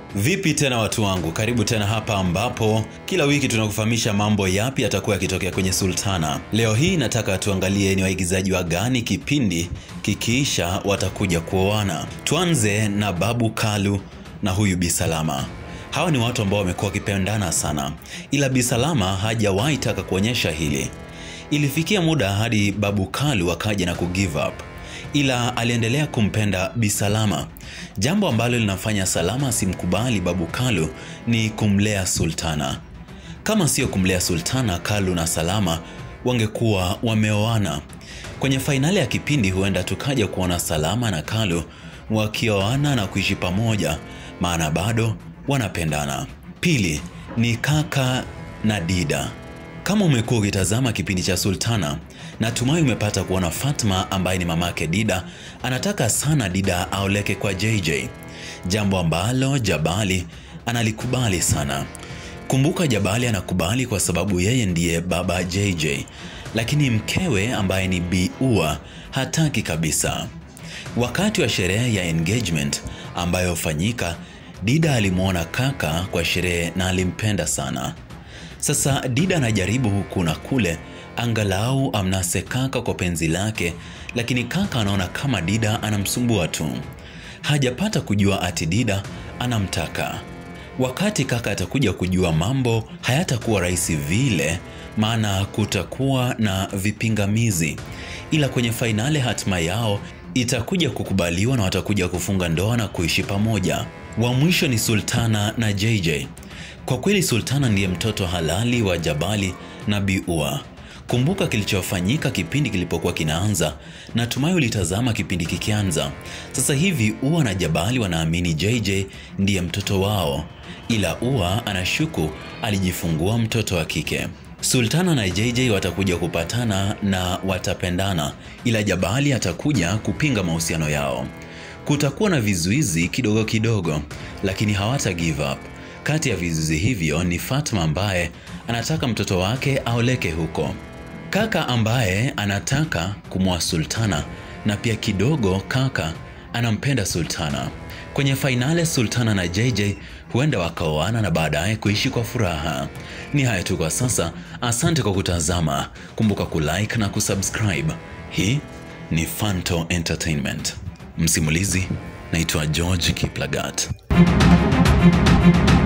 Vipi tena watu wangu, karibu tena hapa ambapo kila wiki tunakufahamisha mambo yapi yatakuwa yakitokea kwenye Sultana. Leo hii nataka tuangalie ni waigizaji wa gani kipindi kikiisha watakuja kuoana. Tuanze na Babu Kalu na huyu Bi Salama. Hawa ni watu ambao wamekuwa wakipendana sana, ila Bi Salama hajawahi taka kuonyesha hili. Ilifikia muda hadi Babu Kalu akaja na kugive up ila aliendelea kumpenda Bi Salama. Jambo ambalo linafanya Salama asimkubali Babu Kalu ni kumlea Sultana. Kama sio kumlea Sultana, Kalu na Salama wangekuwa wameoana. Kwenye fainali ya kipindi huenda tukaja kuona Salama na Kalu wakioana na kuishi pamoja, maana bado wanapendana. Pili ni kaka na Dida. Kama umekuwa ukitazama kipindi cha Sultana, natumai umepata kuona Fatma ambaye ni mamake Dida anataka sana Dida aoleke kwa JJ, jambo ambalo Jabali analikubali sana. Kumbuka Jabali anakubali kwa sababu yeye ndiye baba JJ, lakini mkewe ambaye ni Bi Ua hataki kabisa. Wakati wa sherehe ya engagement ambayo hufanyika, Dida alimwona kaka kwa sherehe na alimpenda sana. Sasa Dida anajaribu huku na kule angalau amnase kaka kwa penzi lake, lakini kaka anaona kama Dida anamsumbua tu. Hajapata kujua ati Dida anamtaka. Wakati kaka atakuja kujua mambo hayatakuwa rahisi vile, maana kutakuwa na vipingamizi, ila kwenye fainali hatima yao itakuja kukubaliwa na watakuja kufunga ndoa na kuishi pamoja. Wa mwisho ni Sultana na JJ. Kwa kweli Sultana ndiye mtoto halali wa Jabali na Bi Ua. Kumbuka kilichofanyika kipindi kilipokuwa kinaanza. Natumai ulitazama kipindi kikianza. Sasa hivi Ua na Jabali wanaamini JJ ndiye mtoto wao, ila Ua anashuku alijifungua mtoto wa kike. Sultana na JJ watakuja kupatana na watapendana, ila Jabali atakuja kupinga mahusiano yao. Kutakuwa na vizuizi kidogo kidogo, lakini hawata give up. Kati ya vizuizi hivyo ni Fatma ambaye anataka mtoto wake aoleke huko, kaka ambaye anataka kumwoa Sultana, na pia kidogo kaka anampenda Sultana. Kwenye fainali Sultana na JJ huenda wakaoana na baadaye kuishi kwa furaha. Ni haya tu kwa sasa, asante kwa kutazama. Kumbuka kulike na kusubscribe. Hii ni Fanto Entertainment. Msimulizi naitwa George Kiplagat.